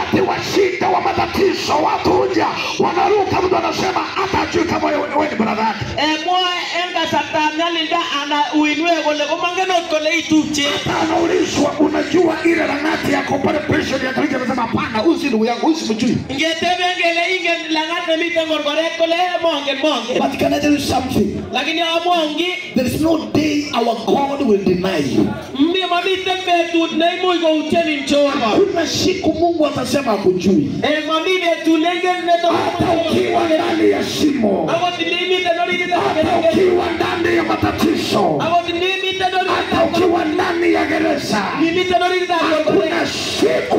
wakati wa shida wa matatizo watu huja wanaruka mtu anasema hata ajui kama wewe wewe ni brother yake emwoe en kasartab nyalilda ana uinwek kole komangen ot kole itupche hata anaulizwa unajua ile rangati ya corporation ya Kenya anasema hapana huyu si ndugu yangu huyu simjui ngeteben kele ingen langat nemiten korkoret kole mongen mongen but can I tell you something lakini amwaun ki there is no day our God will deny you mi mamiten betut neimuch koutyenin Jehova kuna siku Mungu atasema akujui Eh, mami betut neingen hata ukiwa ndani ya shimo akot inimiten orititab hata keringet ukiwa ndani ya matatizo akot inimiten hata orititab ukiwa ndani ya gereza nimiten orititab korkoret kuna siku